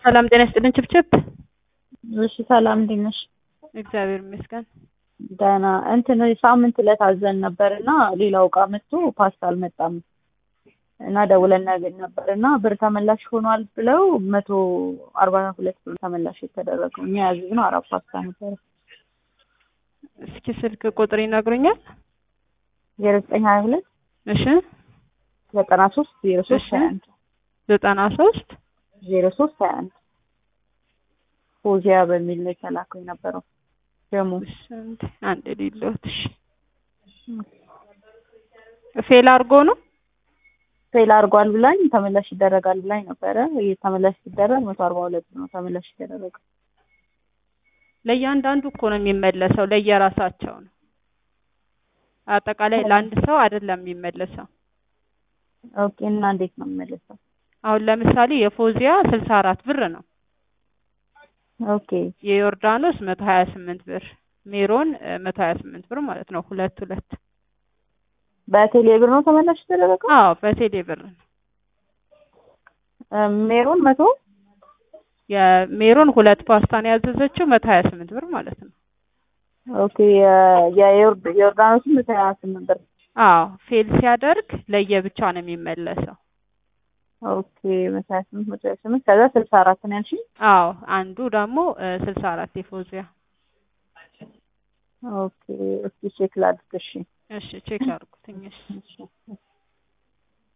ሰላም ጤና ይስጥልን ችብችብ። እሺ ሰላም እንዴት ነሽ? እግዚአብሔር ይመስገን። ደህና እንትን ሳምንት ዕለት አዘን ነበር እና ሌላው እቃ መጥቶ ፓስታ አልመጣም እና ደውለን እናገኝ ነበር እና ብር ተመላሽ ሆኗል ብለው መቶ አርባ ሁለት ብር ተመላሽ የተደረገው እኛ ያዘዝነው አራት ፓስታ ነበረ። እስኪ ስልክ ቁጥር ይነግሩኛል? ዜሮ ዘጠኝ ሀያ ሁለት እሺ ዘጠና ሶስት ዜሮ ሶስት ሀያ አንድ ዘጠና ሶስት ዜሮ ሶስት ሀያ አንድ ፎዚያ በሚል ነው የተላከው የነበረው ደግሞ አንድ ሌሎት እሺ ፌል አድርጎ ነው ፌል አድርጓል ብላኝ ተመላሽ ይደረጋል ብላኝ ነበረ። ይህ ተመላሽ ሲደረግ መቶ አርባ ሁለት ነው ተመላሽ ይደረገ። ለእያንዳንዱ እኮ ነው የሚመለሰው፣ ለየራሳቸው ነው። አጠቃላይ ለአንድ ሰው አይደለም የሚመለሰው። ኦኬ እና እንዴት ነው የሚመለሰው? አሁን ለምሳሌ የፎዚያ ስልሳ አራት ብር ነው። ኦኬ የዮርዳኖስ መቶ ሀያ ስምንት ብር፣ ሜሮን መቶ ሀያ ስምንት ብር ማለት ነው። ሁለት ሁለት በቴሌ ብር ነው ተመላሽ የተደረገው? አዎ በቴሌ ብር ነው። ሜሮን መቶ የሜሮን ሁለት ፓስታ ነው ያዘዘችው መቶ ሀያ ስምንት ብር ማለት ነው። ኦኬ የዮርዳኖስ መቶ ሀያ ስምንት ብር። አዎ ፌል ሲያደርግ ለየብቻ ነው የሚመለሰው። ኦኬ መቶ ሀያ ስምንት መቶ ሀያ ስምንት ከዛ ስልሳ አራት ነው ያልሽኝ? አዎ አንዱ ደግሞ ስልሳ አራት የፎዚያ ኦኬ እስኪ ቼክ ላድርግ። እሺ እሺ ቼክ አድርጉትኝ። እሺ እሺ